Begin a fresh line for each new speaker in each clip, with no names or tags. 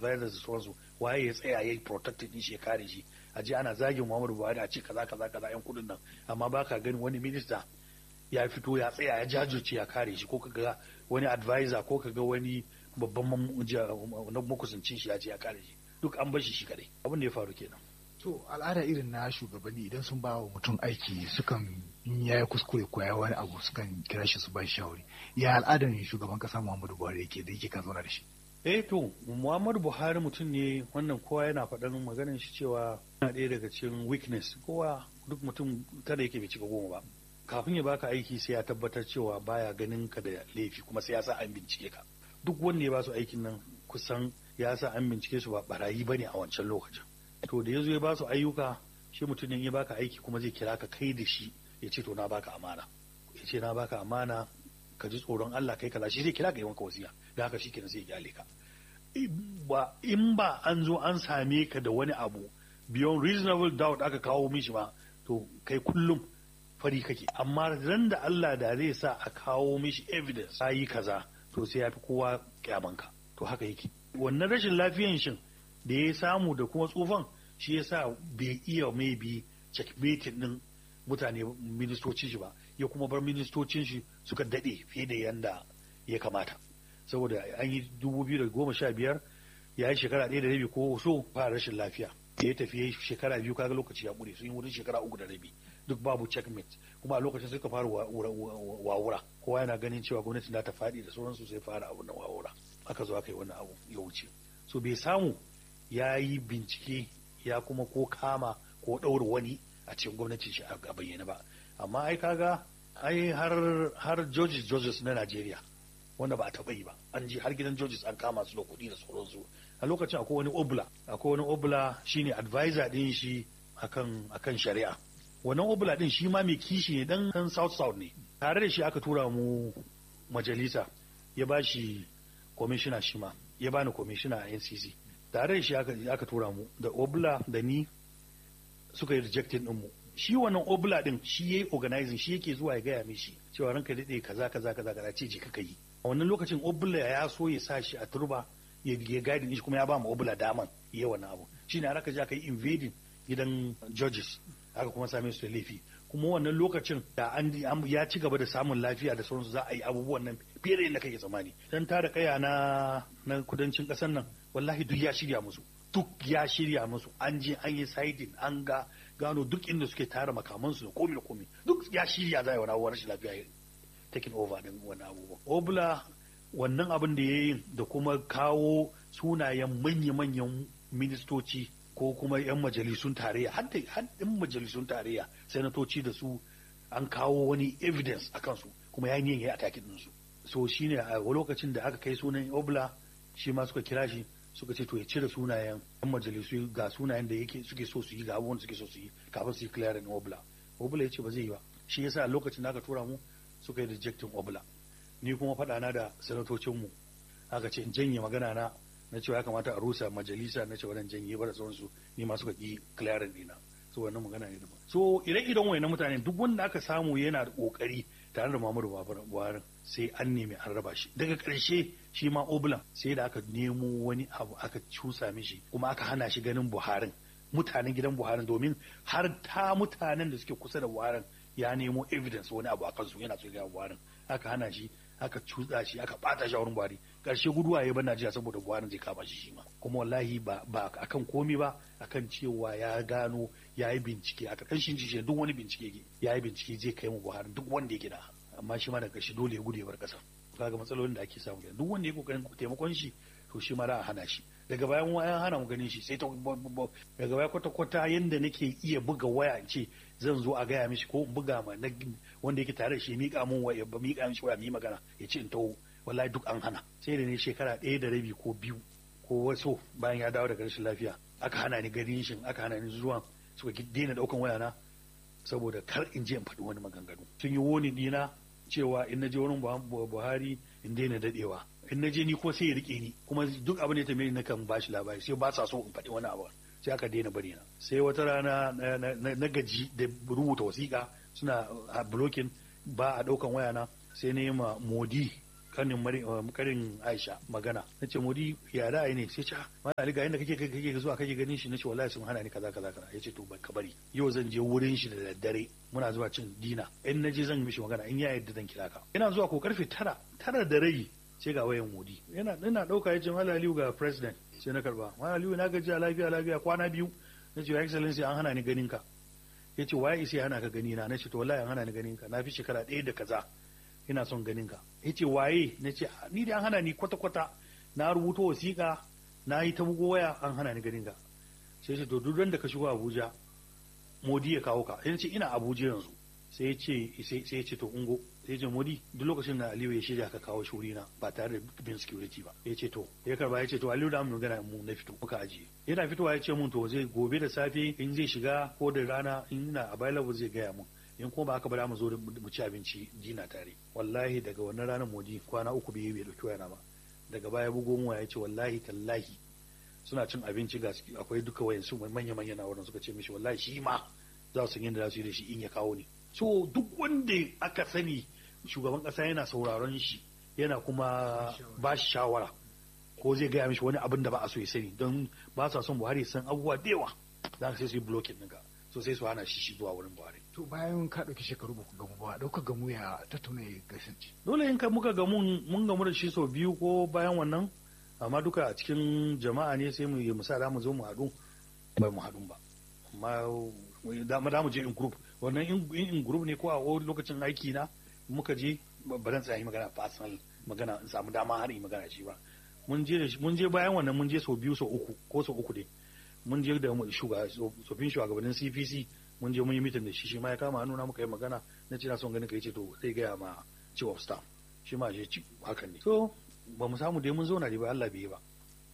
advisors da sauransu waye ya tsaya ya yi protected din shi ya kare shi a je ana zagin Muhammadu Buhari a ce kaza kaza kaza yan kudin nan amma baka gani wani minista ya fito ya tsaya ya jajirce ya kare shi ko kaga wani advisor ko kaga wani babban makusancin shi ya ce ya kare shi duk an bar shi shi kadai abin da ya faru kenan
To al'ada irin na shugabanni idan sun ba wa mutum aiki sukan in ya yi kuskure ko ya wani abu sukan kira shi su ba shi shawari. Ya al'adar shugaban kasa Muhammadu Buhari yake da yake ka zauna da shi.
Eh to Muhammadu Buhari mutum ne wannan kowa yana faɗan maganar shi cewa yana ɗaya daga cikin weakness kowa duk mutum kada yake bai cika goma ba. Kafin ya baka aiki sai ya tabbatar cewa baya ganin ka da laifi kuma sai ya sa an bincike ka. Duk wanda ya ba su aikin nan kusan ya sa an bincike su ba barayi bane a wancan lokacin. to da ya zo ya ba su ayyuka shi mutumin ya baka aiki kuma zai kira ka kai da shi ya ce to na baka amana ya ce na baka amana ka ji tsoron Allah kai kaza shi zai kira ka yi maka wasiya da haka shi kenan sai ya kyale ka ba in ba an zo an same ka da wani abu beyond reasonable doubt aka kawo mishi ba to kai kullum fari kake amma ran da Allah da zai sa a kawo mishi evidence yi kaza to sai ya fi kowa kyamanka to haka yake wannan rashin lafiyan shin da ya samu da kuma tsufan shi ya sa bai iya maybe checkmating din mutane ministocin shi ba ya kuma bar ministocin shi suka daɗe fiye da yanda ya kamata saboda an yi dubu biyu da goma sha biyar ya yi shekara ɗaya da rabi ko so fara rashin lafiya da ya tafi shekara biyu kaga lokaci ya ƙure sun yi wurin shekara uku da rabi duk babu checkmate kuma a lokacin suka fara wawura kowa yana ganin cewa gwamnati za ta faɗi da sauransu sai fara abu na wawura aka zo aka yi wannan abu ya wuce so bai samu ya yi bincike ya kuma ko kama ko ɗaura wani a cikin gwamnatin shi a bayyana ba amma ai kaga ai har har Georges Georges na Najeriya wanda ba a taɓa yi ba an ji har gidan Georges an kama su da kuɗi da sauransu a lokacin akwai wani obla akwai wani obla shine advisor din shi akan akan shari'a wannan obla din shi ma mai kishi ne dan dan South South ne tare da shi aka tura mu majalisa ya ba shi commissioner shi ma ya bani commissioner a NCC tare da shi aka tura mu da obla da ni suka yi rejectin din mu shi wannan obla din shi yayi organizing shi yake zuwa ya gaya mishi cewa ranka daɗe kaza kaza kaza kaza ce je kaka yi a wannan lokacin obla ya so ya sa shi a turba ya ya guide shi kuma ya ba mu obla daman yi wannan abu shine har aka je aka yi invading gidan judges aka kuma same su da laifi kuma wannan lokacin da an ya ci gaba da samun lafiya da sauransu za a yi abubuwan nan fiye da yadda kake tsammani dan tara kaya na na kudancin kasar nan wallahi duk ya shirya musu duk ya shirya musu an je an yi siding an ga gano duk inda suke tara makamansu da komi da komi duk ya shirya za a yi wani abubuwan rashin lafiya taking over din wani abubuwan obla wannan abin da ya yi da kuma kawo sunayen manya-manyan ministoci ko kuma 'yan majalisun tarayya har da 'yan majalisun tarayya sanatoci da su an kawo wani evidence a kansu kuma ya yi a takin ɗinsu so shine a lokacin da aka kai sunan obla shi ma suka kira shi suka ce to ya cire sunayen 'yan majalisu ga sunayen da yake suke so su yi ga abubuwan suke so su yi kafin su yi clearing obla obla ya ce ba zai yi ba shi yasa a lokacin da aka tura mu suka yi rejecting obla ni kuma faɗa na da sanatocinmu aka ce in janye magana na na cewa ya kamata a rusa majalisa na cewa dan janye ba da sauransu ni ma suka ki clearing dina so wannan magana ne daban so ire-iren wayannan mutane duk wanda aka samu yana da kokari tare da Muhammadu Buhari sai an nemi an raba shi daga ƙarshe shi ma Oblan sai da aka nemo wani abu aka cusa mishi kuma aka hana shi ganin Buharin mutanen gidan Buharin domin har ta mutanen da suke kusa da Buharin ya nemo evidence wani abu a kansu yana so ga Buharin aka hana shi aka cutsa shi aka bata shi a wurin Buhari karshe guduwa ya bar Najeriya saboda Buhari zai kama shi shi ma kuma wallahi ba ba akan komi ba akan cewa ya gano ya yi bincike a karkashin shi duk wani bincike ya yi bincike zai kai mu Buhari duk wanda yake da amma shi ma da karshe dole ya gudu ya bar kasa kaga matsalolin da ake samu kenan duk wanda ya kokarin taimakon shi to shi ma za a hana shi daga bayan wayan hana mu ganin shi sai ta daga baya kwata kwata yanda nake iya buga waya in ce zan zo a gaya mishi ko in buga ma wanda yake tare da shi mika mun waya ba mika mishi waya mu yi magana ya ce in taho wallahi duk an hana sai da ne shekara ɗaya da rabi ko biyu ko waso bayan ya dawo daga rashin lafiya aka hana ni ganin shi aka hana ni zuwa suka daina daukan waya na saboda kar in je in faɗi wani maganganu sun yi woni dina cewa in na je wurin Buhari in daina dadewa in na je ni ko sai ya rike ni kuma duk abin da ya tambaye ni nakan bashi labari sai ba sa so in faɗi wani abu sai aka daina bari na sai wata rana na gaji da rubuta wasiƙa suna blocking ba a ɗaukan waya na sai na yi ma modi kanin karin Aisha magana na ce modi ya da ne sai ce mana ali ga inda kake kake zuwa kake ganin shi nace wallahi sun hana ni kaza kaza kaza yace to ka bari yau zan je wurin shi da daddare muna zuwa cin dina in naje zan mishi magana in ya yarda zan kira ka ina zuwa ko karfe tara tara da rai sai ga wayan modi yana ina dauka yace mallam aliyu ga president sai na karba mallam aliyu na gaji lafiya lafiya kwana biyu nace your excellency an hana ni ganin ka yace waye isa hana ka gani na nace to wallahi an hana ni ganin ka na fi shekara ɗaya da kaza ina son ganin ka yace waye nace ni da an hana ni kwata kwata na rubuta wasiƙa na yi ta bugo waya an hana ni ganin ka sai ce to duk da ka shigo Abuja Modi ya kawo ka yace ina Abuja yanzu sai ya ce sai ya ce to ungo sai ya ce Modi duk lokacin da Aliyu ya shirya ka kawo shi na ba tare da bin security ba ya ce to ya karba ya ce to Aliyu da mu gana mu na fito muka ajiye yana fitowa ya ce mun to zai gobe da safe in zai shiga ko da rana in ina available zai gaya mun in kuma ba haka ba mu zo mu ci abinci jina tare wallahi daga wannan ranar Modi kwana uku bai bai dauki wayana ba daga baya bugo mu ya ce wallahi tallahi suna cin abinci ga akwai duka wayan su manya manya na wurin suka ce mishi wallahi shi ma za su yadda za su yi da shi in ya kawo ne so duk wanda aka sani shugaban kasa yana sauraron shi yana kuma ba shi shawara ko zai gaya mishi wani abin da ba a so ya sani don ba sa son buhari san abubuwa da yawa za ka sai su yi blocking ɗinka so sai su hana shi shi zuwa wurin buhari
to bayan ka ɗauki shekaru ba ku gamu ba ɗauka gamu ya tattauna ya kasance
dole in ka muka gamu mun gamu da shi sau biyu ko bayan wannan amma duka a cikin jama'a ne sai mu yi musa mu zo mu haɗu bai mu haɗu ba amma da mu je in group wannan in group ne ko a lokacin aiki na muka je ba zan tsaya yi magana personal magana in samu dama har yi magana shi ba mun je mun je bayan wannan mun je sau biyu sau uku ko sau uku dai mun je da tsofin shugabannin CPC mun je mun yi mitin da shi shi ma ya kama hannu na muka yi magana na ce na son ganin ka yace to zai gaya ma chief of staff shi ma je hakan ne so ba mu samu dai mun zauna dai ba Allah bai yi ba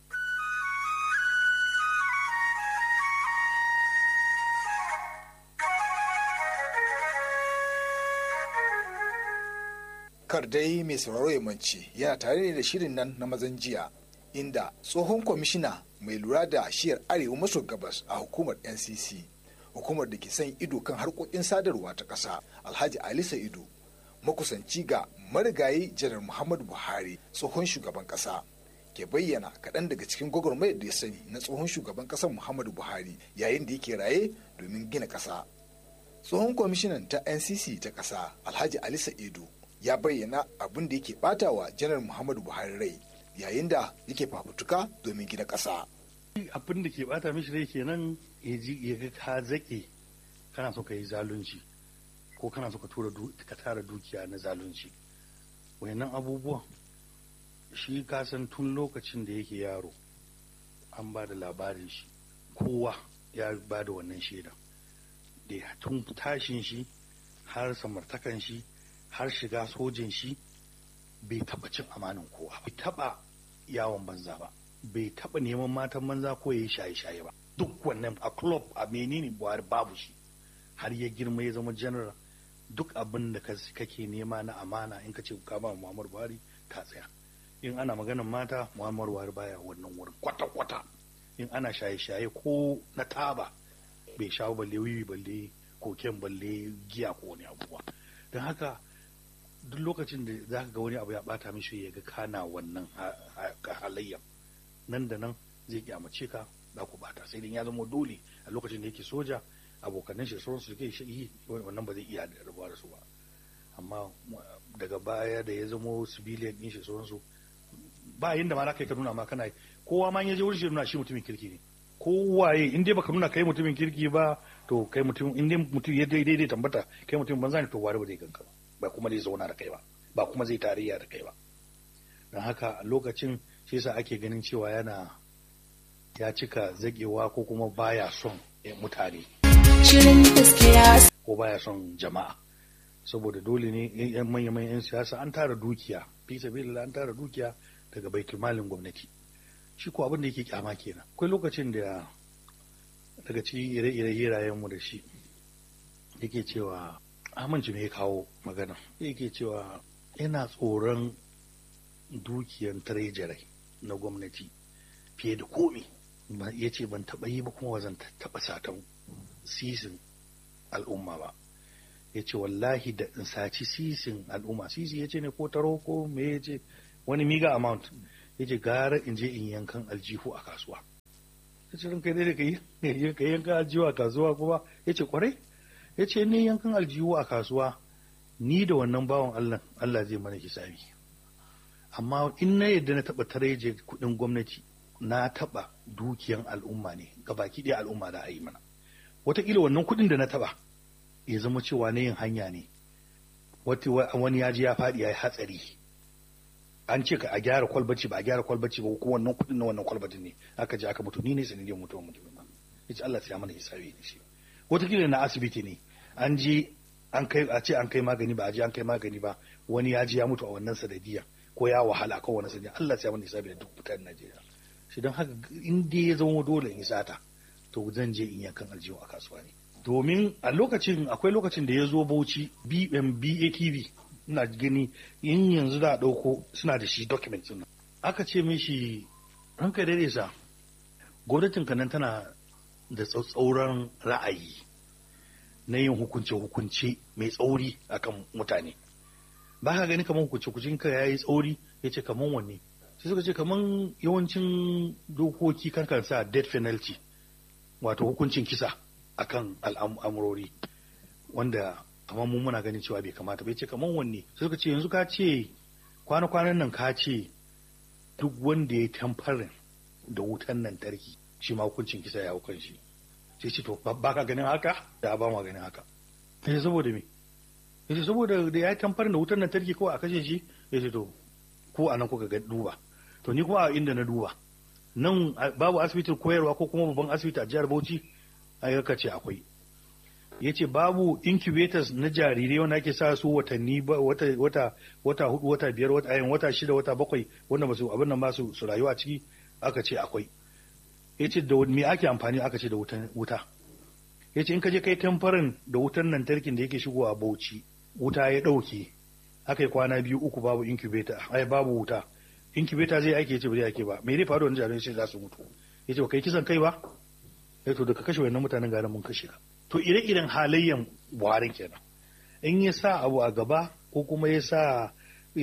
kar dai mai sauraro ya mance yana tare ne da shirin nan na mazan jiya inda tsohon kwamishina mai lura da shiyar arewa maso gabas a hukumar ncc hukumar da ke son ido kan harkokin sadarwa ta ƙasa alhaji ali sa'idu makusanci ga marigayi janar muhammadu buhari tsohon shugaban ƙasa ke bayyana kaɗan daga cikin gwagwarmayar da ya sani na tsohon shugaban ƙasar muhammadu buhari yayin da yake raye domin gina ƙasa tsohon kwamishinan ta ncc ta ƙasa alhaji ali sa'idu ya bayyana abin da yake batawa janar muhammadu buhari rai yayin da yake fafutuka domin gina ƙasa.
abin da ke bata mishi rai kenan ya ji ya ga ka zaƙe kana so ka yi zalunci ko kana so ka tura ka tara dukiya na zalunci wayannan abubuwan shi ka san tun lokacin da yake yaro an ba da labarin shi kowa ya ba da wannan shaida da tun tashin shi har samartakan shi har shiga sojin shi bai taba cin amanin kowa bai taba yawon banza ba bai taba neman matan banza ko ya yi shaye-shaye ba duk wannan a club a menene buhari babu shi har ya girma ya zama general duk abin da kake nema na amana in ka ce ka ba muhammadu buhari ka tsaya in ana maganin mata muhammadu buhari baya wannan wurin kwata-kwata in ana shaye-shaye ko na taba bai shawo balle wiwi balle koken balle giya ko wani abubuwa don haka duk lokacin da za ka ga wani abu ya bata mishi ya ga kana wannan halayya nan da nan zai kyamace ka za ku bata sai dai ya zama dole a lokacin da yake soja abokanan shi sauran su ke shi wannan ba zai iya rabuwa da su ba amma daga baya da ya zama civilian din shi sauran su ba yin da ma kai ka nuna ma kana kowa ma ya je wurin shi nuna shi mutumin kirki ne kowaye in dai baka nuna kai mutumin kirki ba to kai mutum in dai mutum ya daidai dai tambata kai mutumin banza ne to wari ba zai ganka ba ba kuma zai zauna da kai ba ba kuma zai tarayya da kai ba don haka a lokacin shi yasa ake ganin cewa yana ya cika zagewa ko kuma baya son mutane ko baya son jama'a saboda dole ne yan manya manyan yan siyasa an tara dukiya fi sabilillah an tara dukiya daga baitul malin gwamnati shi ko abin da yake kyama kenan akwai lokacin da daga cikin ire-ire hirayenmu da shi yake cewa amince me ya kawo magana yake cewa yana tsoron dukiyan trejerai na gwamnati fiye da komi ya ce ban taɓa yi ba kuma zan taɓa satan sisin al'umma ba ya ce wallahi da in saci sisin al'umma sisi ya ce ne ko taro ko me ya ce wani miga amount ya ce gara in je in yankan aljihu a kasuwa ya ce ranka dai da ka yi ka yankan aljihu a kasuwa kuma ya ce kwarai ya ce ni yankan aljihu a kasuwa ni da wannan bawan Allah Allah zai mana hisabi amma in na yadda na taɓa tareje kuɗin gwamnati na taɓa dukiyan al'umma ne ga baki ɗaya al'umma da a yi mana wataƙila wannan kuɗin da na taɓa ya zama cewa na yin hanya ne wani ya ji ya faɗi ya yi hatsari an ce ka a gyara kwalbaci ba a gyara kwalbaci ba ko wannan kuɗin na wannan kwalbatin ne aka je aka mutu ni ne sanadiyar mutuwar mutum ba ya ce Allah sai ya mana hisabi da shi wataƙila na asibiti ne an je an kai a ce an kai magani ba a je an kai magani ba wani ya ji ya mutu a wannan sanadiyar ko ya wahala ko wani sanadiyar Allah sai ya mana hisabi da duk mutanen Najeriya shi don haka in dai ya zama dole in sata to zan je in yankan aljihu a kasuwa ne domin a lokacin akwai lokacin da ya zo bauchi BATV ina gani in yanzu da ɗauko suna da shi document din aka ce mishi ranka dare sa gwamnatin kanan tana da tsauran ra'ayi na yin hukunce-hukunce mai tsauri akan mutane ba ka gani kamar hukunce-hukuncin ka yayi tsauri ya ce kamar wanne sai suka ce kamar yawancin dokoki kan sa death penalty wato hukuncin kisa akan al'amurori wanda amma mun muna ganin cewa bai kamata bai ce kamar wanne sai suka ce yanzu ka ce kwana-kwanan nan ka ce duk wanda ya tamfarin da wutan lantarki shi ma hukuncin kisa ya hukan shi sai ce to ba ka ganin haka da ba ma ganin haka ya saboda me ya ce saboda da ya tamfarin da wutan lantarki kawai a kashe shi ya ce to ko a nan kuka ga duba to ni kuma a inda na duba nan babu asibitin koyarwa ko kuma babban asibiti a jihar Bauchi ai ka ce akwai yace babu incubators na jarirai wanda ake sa su watanni wata wata wata hudu wata biyar wata ayin wata shida wata bakwai wanda ba su abin nan ba su su rayuwa ciki aka ce akwai yace da me ake amfani aka ce da wutan wuta yace in ka je kai tamfarin da wutan lantarkin da yake shigowa Bauchi wuta ya dauke aka yi kwana biyu uku babu incubator ai babu wuta incubator zai aiki yace ba zai aiki ba me zai faru da jarirai sai za su mutu yace ba kai kisan kai ba eh to daga kashe wannan mutanen garin mun kashe ka to ire-iren halayyan buharin kenan in ya sa abu a gaba ko kuma ya sa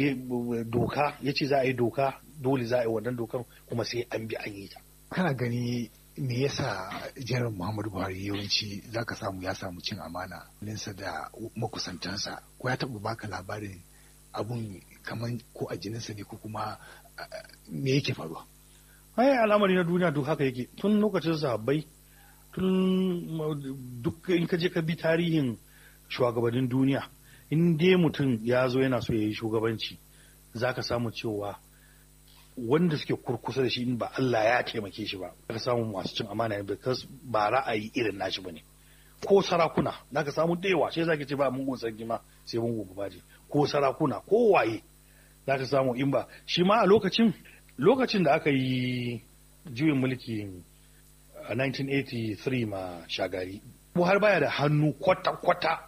doka ya ce za a yi doka dole za a yi wannan dokan kuma sai an bi an yi ta
kana gani me yasa janar muhammadu buhari yawanci za ka samu ya samu cin amana ninsa da makusantansa ko ya taɓa baka labarin abun kamar ko a jininsa ne ko kuma me yake faruwa
ai al'amari na duniya duk haka yake tun lokacin sahabbai tun duk in ka je ka bi tarihin shugabannin duniya in dai mutum ya zo yana so ya yi shugabanci za ka samu cewa wanda suke kurkusa da shi in ba Allah ya taimake shi ba ka samu masu cin amana ne ba ra'ayi irin nashi bane ko sarakuna za ka samu da yawa sai za ka ce ba mungun sarki ma sai mungun babaji ko sarakuna ko waye za ka samu in ba shi ma a lokacin lokacin da aka yi juyin mulki a 1983 ma shagari buhari baya da hannu kwata-kwata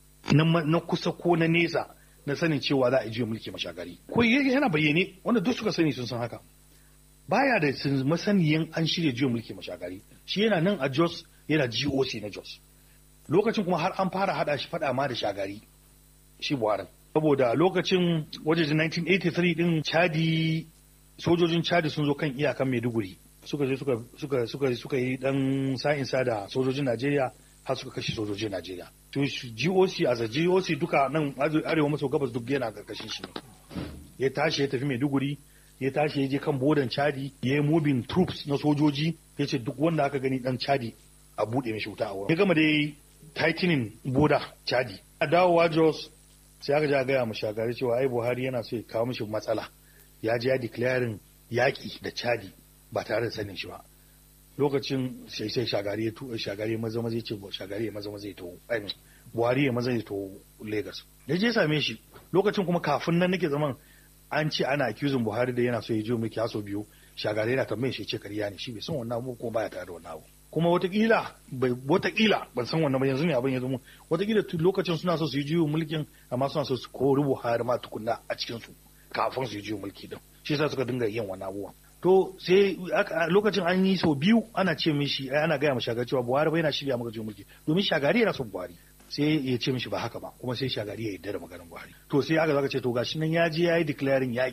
na kusa ko na nesa na sanin cewa za a juyin mulki ma shagari ko yana bayyane wanda duk suka sani sun san haka baya da masaniyan an shirya juyin mulki ma shagari shi yana nan a jos yana goc na jos lokacin kuma har an fara hada shi fada ma da shagari shi buharin saboda lokacin wajejen 1983 din chadi sojojin chadi sun zo kan iyakan maiduguri suka je suka suka suka suka yi dan sa'insa da sojojin Najeriya har suka kashe sojojin Najeriya to GOC as a GOC duka nan arewa maso gabas duk yana karkashin shi ya tashi ya tafi Maiduguri ya tashi ya je kan bodan Chadi ya yi moving troops na sojoji ya ce duk wanda aka gani dan Chadi a bude mishi wuta a wurin ya gama da tightening boda Chadi a dawowa Jos sai aka ja gaya mu shagari cewa ai Buhari yana so ya kawo mishi matsala ya je ya declaring yaƙi da Chadi ba tare da sanin shi ba lokacin sai sai shagari ya tuba shagari ya maza maza ce shagari ya maza maza ya to buhari ya maza ya to lagos da je same shi lokacin kuma kafin nan nake zaman an ce ana accusing buhari da yana so ya je mulki haso biyu shagari yana tambayin shi ce kariya ne shi bai san wannan abu ko baya tare da wannan abu kuma watakila watakila ban san wannan ba yanzu ne abin ya zama watakila lokacin suna so su yi juyin mulkin amma suna so su kori buhari ma tukunna a cikin su kafin su yi juyin mulki din shi yasa suka dinga yin wannan abubuwan to sai lokacin an yi sau biyu ana ce mishi ana gaya ma shagari cewa buhari bai yana shirya maka juyin mulki domin shagari yana son buhari sai ya ce mishi ba haka ba kuma sai shagari ya yarda da maganar buhari to sai aka zaka ce to gashi nan ya je ya yi declaring yaƙi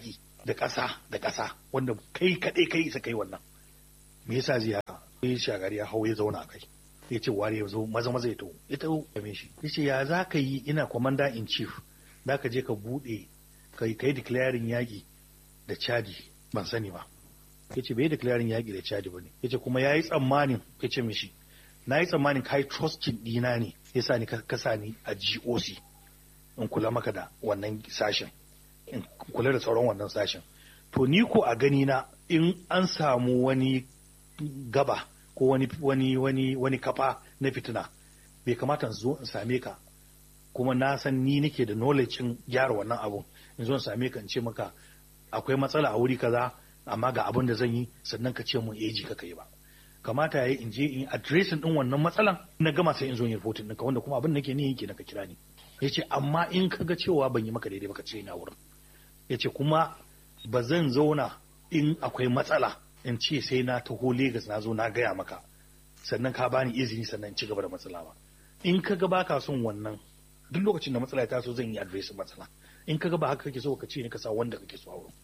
da ƙasa da ƙasa wanda kai kaɗai kai isa kai wannan me yasa zai haka sai shagari ya hau ya zauna a kai ya ce ware ya zo maza maza ya taho ya taho game shi ya ce ya za ka yi ina commander in chief za ka je ka buɗe ka yi declaring yaƙi da chadi ban sani ba ya ce bai declaring yaƙi da chadi ba ne ya ce kuma ya yi tsammanin ya ce mishi na yi tsammanin ka yi trusting ɗina ne ya sa ni ka sa ni a goc in kula maka da wannan sashen in kula da sauran wannan sashen to ni ko a gani na in an samu wani gaba ko wani wani wani wani kafa na fitina bai kamata in zo in same ka kuma na san ni nake da knowledge in gyara wannan abun in zo in same ka in ce maka akwai matsala a wuri kaza amma ga abin da zan yi sannan ka ce mun eji ka kai ba kamata yayi in je in addressing din wannan matsalan na gama sai in zo in reporting ɗinka wanda kuma abin da nake ni yake na ka kira ni yace amma in ka ga cewa ban yi maka daidai ba ka ce ina wurin yace kuma ba zan zauna in akwai matsala in ce sai na taho Legas na zo na gaya maka sannan ka bani izini sannan in ci gaba da matsala ba in ka ga baka son wannan duk lokacin da matsala ya taso zan yi addressing matsala in ka ga ba haka kake so ka ce ni ka sa wanda kake so a wurin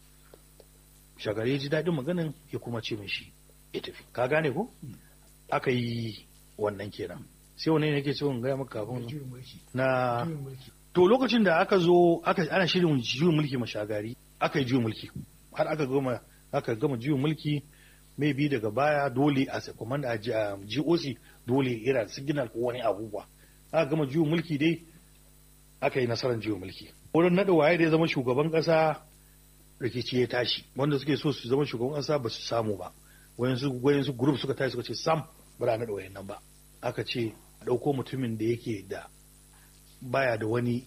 shagari ya ji daɗin maganin ya kuma ce min shi ya tafi ka gane ko aka yi wannan kenan sai wani ne ke so in gaya maka kafin na to lokacin da aka zo aka ana shirin juyin mulki mashagari aka yi juyin mulki har aka gama aka gama juyin mulki mai bi daga baya dole a commander a GOC dole yana da signal ko wani abubuwa aka gama juyin mulki dai aka yi nasarar juyin mulki wurin naɗa waye da ya zama shugaban ƙasa rikici ya tashi wanda suke so su zama shugaban ƙasa ba su samu ba wayansu wayansu group suka tashi suka ce sam ba za a naɗa wayannan ba aka ce a ɗauko mutumin da yake da baya da wani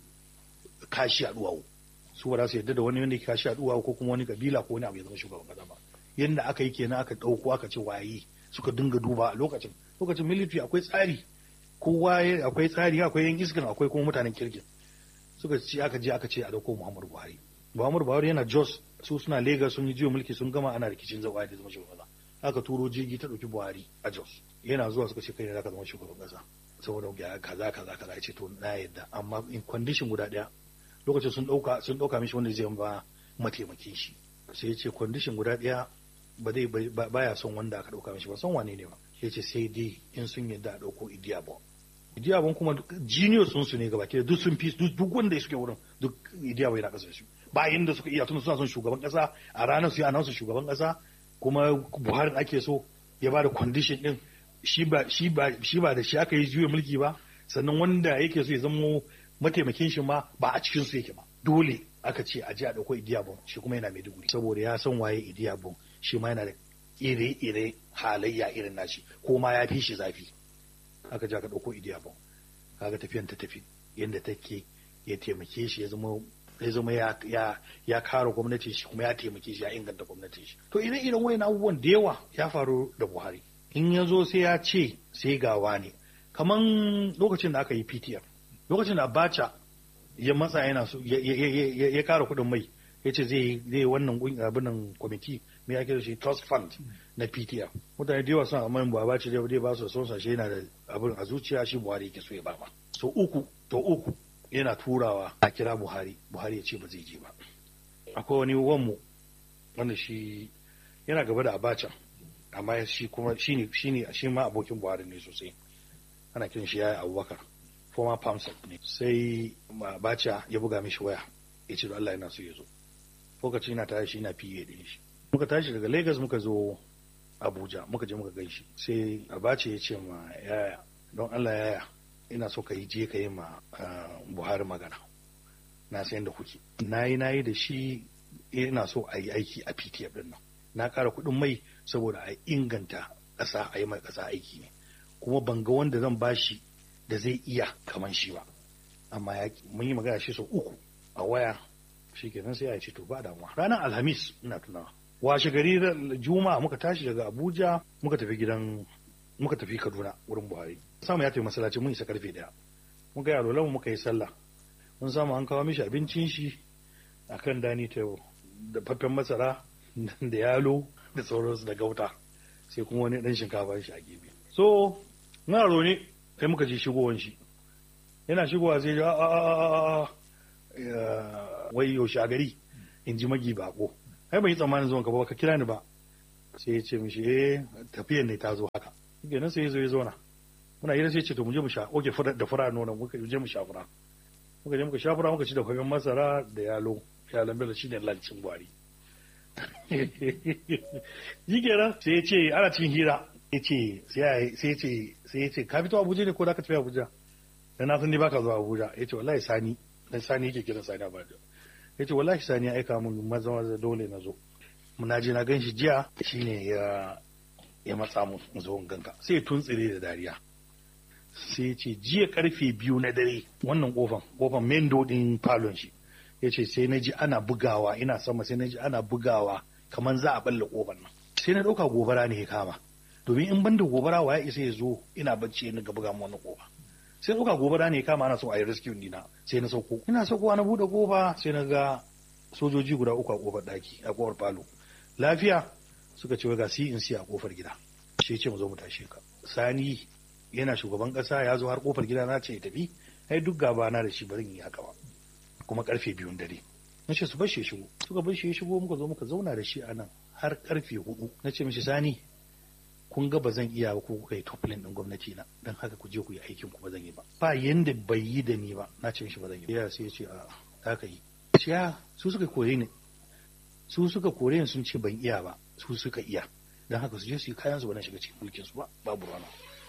kashi a duwawu su ba za su yarda da wani wanda yake kashi a duwawu ko kuma wani kabila ko wani abu ya zama shugaban ƙasa ba yanda aka yi kenan aka ɗauko aka ce waye suka dinga duba a lokacin lokacin military akwai tsari kowa akwai tsari akwai yan iskan akwai kuma mutanen kirkin suka ce aka je aka ce a ɗauko muhammadu buhari muhammadu buhari yana jos su suna lagos sun yi jiyo mulki sun gama ana rikicin zaɓa da zama shugaban ƙasa aka turo jirgi ta ɗauki buhari a jos yana zuwa suka ce kai ne zaka zama shugaban ƙasa saboda ga kaza kaza kaza ya ce to na yadda amma in condition guda ɗaya lokacin sun ɗauka sun ɗauka mishi wanda zai ba mataimakin shi sai ya ce condition guda ɗaya ba zai baya son wanda aka ɗauka mishi ba son wane ne ba ya ce sai dai in sun yadda a ɗauko idiyabon idiyabon kuma genius sun su ne gaba ke duk sun fi duk wanda suke wurin duk idiyabon yana ƙasa su ba inda suka iya tunda suna son shugaban ƙasa a ranar su yi anansu shugaban ƙasa kuma buhari ake so ya ba da condition din shi ba shi ba shi ba da shi aka yi juya mulki ba sannan wanda yake so ya zamo mataimakin shi ma ba a cikin su yake ba dole aka ce a je a dauko idiyabon shi kuma yana maiduguri saboda ya san waye idiyabon shi ma yana da ire-ire halayya irin nashi ko ma ya fi shi zafi aka je aka dauko idiyabon kaga tafiyan ta tafi yadda take ya taimake shi ya zama ya zama ya ya ya kare gwamnatin shi kuma ya taimake shi ya inganta gwamnatin shi to ire iren wayan abubuwan da yawa ya faru da Buhari in ya zo sai ya ce sai gawa ne kaman lokacin da aka yi PTF lokacin da Abacha ya matsa yana so ya kara kuɗin mai ya ce zai zai wannan abinan kwamiti mai ake da shi trust fund na PTF mutane da yawa suna amma Abacha dai ba su son sashe yana da abin a zuciya shi Buhari yake so ya ba ma so uku to uku yana turawa a kira Buhari Buhari ya ce ba zai je ba akwai wani wanmu wanda shi yana gaba da Abacha amma shi kuma shi ne shi ne shi ma abokin Buhari ne sosai ana kiran shi yayi Abubakar former PAMSEC ne sai Abacha ya buga mishi waya ya ce Allah yana so ya zo lokacin yana tare shi yana PA din shi muka tashi daga Lagos muka zo Abuja muka je muka ganshi sai Abacha ya ce ma yaya don Allah yaya ina so ka yi je ka yi ma Buhari magana na san da kuke na yi na yi da shi ina so a yi aiki a PTF din nan na ƙara kuɗin mai saboda a inganta ƙasa a yi mai ƙasa aiki ne kuma ban ga wanda zan bashi da zai iya kaman shi ba amma ya mun yi magana shi sau uku a waya shi kenan sai ya ce to ba damuwa ranar alhamis ina tunawa washe gari juma'a muka tashi daga abuja muka tafi gidan muka tafi kaduna wurin buhari samu ya tafi masallaci mun isa karfe daya muka yi alolan muka yi sallah mun samu an kawo mishi abincin shi akan dani ta da faffen masara da yalo da sauransu da gauta sai kuma wani dan shinkafa shi a gefe so na ne sai muka ji shigowan shi yana shigowa sai ya a wai yaushe a gari in ji magi bako ai ban yi tsammanin zuwan ka ba ka kira ni ba sai ya ce mishi eh tafiyan ne ta zo haka kenan sai ya zo ya zauna muna hira sai ya ce to mu je mu sha oke fura da fura nonon muka je mu sha fura muka je muka sha fura muka ci da kwamin masara da yalo yalon bello shine lancin gwari yi kenan sai ya ce ana cikin hira ya ce sai ya ce sai ya ce ka fito abuja ne ko da ka tafi abuja dan na san ni baka zuwa abuja ya ce wallahi sani dan sani yake kiran sani abuja ya ce wallahi sani ya aika mun maza maza dole na zo na je na gan shi jiya shine ya ya matsa mu zo in ganka sai ya tuntsire da dariya sai ya ce jiya karfe biyu na dare wannan kofan kofan main dodin falon shi ya ce sai na ji ana bugawa ina sama sai na ji ana bugawa kamar za a balle kofar nan sai na ɗauka gobara ne ya kama domin in ban da gobara wa ya isa ya zo ina bacci na ga buga mu wannan kofa sai ɗauka gobara ne ya kama ana so a yi rescue dina sai na sauko ina saukowa na buɗe kofa sai na ga sojoji guda uku a kofar ɗaki a kofar falo lafiya suka ce ga si in si a kofar gida sai ce mu zo mu tashe ka sani yana shugaban kasa ya zo har kofar gida na ce ya tafi ai duk gaba na da shi bari yi haka ba kuma karfe biyun dare na ce su bar shi shigo suka bar shi ya shigo muka zo muka zauna da shi a nan har karfe hudu na ce mishi sani kun ga ba zan iya ba ko kuka yi toplin din gwamnati na dan haka ku je ku yi aikin ku ba zan yi ba ba yanda bai yi da ni ba na ce mishi ba zan yi ya sai ya ce a haka yi ya su suka kore ni su suka kore ni sun ce ban iya ba su suka iya dan haka su je su yi kayan su ba na shiga cikin mulkin su ba babu rana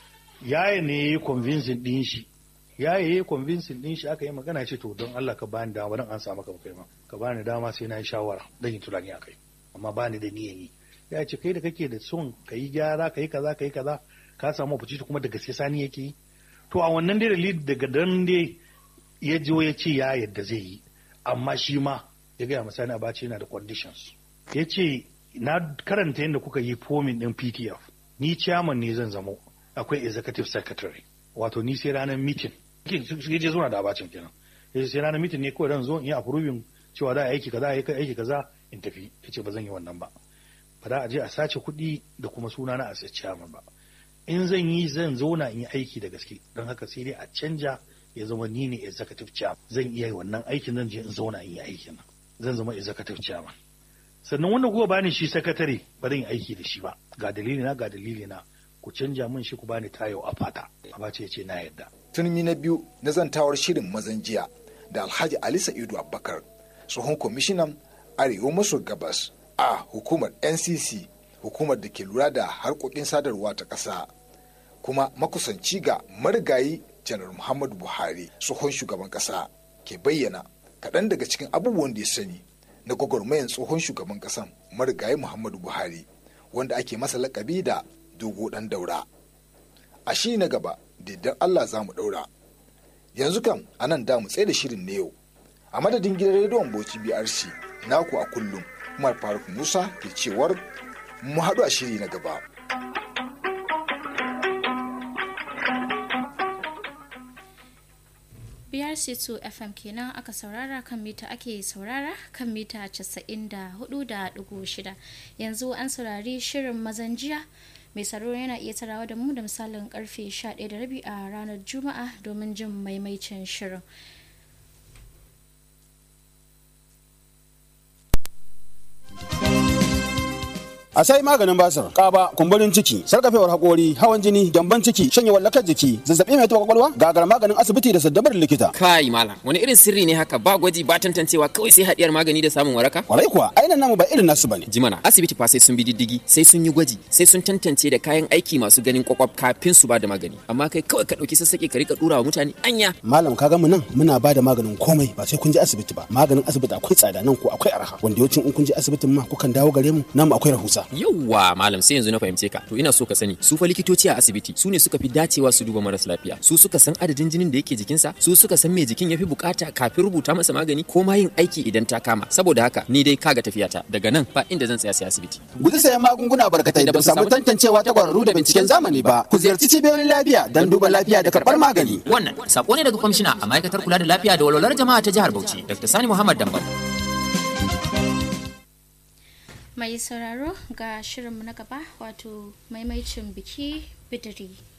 yaya ne ya yi convincing din shi ya yi convincing din shi aka yi magana ce to don Allah ka bani dama dan an samu ka kai ma ka bani dama sai na yi shawara dan yi tunani akai amma bani da niyan yi ya ce kai da kake da son ka yi gyara ka yi kaza ka yi kaza ka samu opportunity kuma da gaske sani yake yi to a wannan dai dalili daga dan dai ya jo ya ce ya yadda zai yi amma shi ma ya gaya masa na bace yana da conditions ya ce na karanta yadda kuka yi forming din PTF ni chairman ne zan zamo akwai executive secretary wato ni sai ranar meeting shi je zuwa da abacin kenan yace sai ranar meeting ne kawai dan zo in yi approving cewa da aiki kaza aiki aiki kaza in tafi yace ba zan yi wannan ba ba za a je a sace kuɗi da kuma suna na a chairman ba in zan yi zan zauna in yi aiki da gaske don haka sai dai a canja ya zama ni ne executive chairman zan iya yi wannan aikin zan je in zauna in yi aikin zan zama executive chairman sannan wanda kuka bani shi sakatare ba zan yi aiki da shi ba ga dalili na ga dalili na ku canja min shi ku bani tayo a fata abace ya ce na yadda
turmi na biyu na zantawar shirin mazan jiya da alhaji ali sa'idu abubakar tsohon kwamishinan arewa maso gabas a hukumar ncc hukumar da ke lura da harkokin sadarwa ta ƙasa kuma makusanci ga marigayi janar muhammadu buhari tsohon shugaban ƙasa ke bayyana kaɗan daga cikin abubuwan da ya sani na gwagwarmayan tsohon shugaban ƙasan marigayi muhammadu buhari wanda ake masa lakabi da dogo ɗan daura a shi na gaba da allah za mu ɗaura yanzu kam a nan da mu tsaye da shirin na yau a madadin gidan rediyon bauchi brc naku a kullum umar faruk musa ke cewar mu haɗu a shiri na gaba
BRC2 FM kenan aka saurara kan mita ake saurara kan mita 94.6 yanzu an saurari shirin mazan jiya mai tsaro yana iya tarawa da mu da misalin karfe 11:30 a ranar juma'a domin jin maimaicin shirin
a sai maganin basir kaba kumburin ciki sarkafewar hakori hawan jini gyamban ciki shanye wallakar jiki zazzabi mai taɓa kwakwalwa gagar maganin asibiti da saddabar likita
kai malam wani irin sirri ne haka ba gwaji ba tantancewa kawai sai hadiyar magani da samun waraka
kwarai kuwa ainihin namu ba irin nasu bane
jimana asibiti fa sai sun bi diddigi sai sun yi gwaji sai sun tantance da kayan aiki masu ganin kwakwaf kafin su ba da magani amma kai kawai ka dauki sassaƙe ka rika dura wa mutane anya
malam ka mu nan muna ba da maganin komai ba sai kun je asibiti ba maganin asibiti akwai tsada nan ko akwai arha wanda yawancin in kun je asibitin ma kukan dawo gare mu nan akwai rahusa
yauwa malam sai yanzu na fahimce ka to ina so ka sani su fa likitoci a asibiti su ne suka fi dacewa su duba maras lafiya su suka san adadin jinin da yake jikinsa su suka san me jikin yafi bukata kafin rubuta masa magani ko ma yin aiki idan ta kama saboda haka ni dai kaga tafiyata daga nan ba inda zan tsaya sai asibiti
guji sayan magunguna barkatai da ba samu tantancewa ta kwararru da binciken zamani ba ku ziyarci cibiyoyin lafiya don duba lafiya da karɓar magani
wannan sako ne daga kwamishina a ma'aikatar kula da lafiya da walwalar jama'a ta jihar Bauchi Dr. Sani Muhammad Dambam
mai sauraro ga shirinmu na gaba wato maimaicin biki bidiri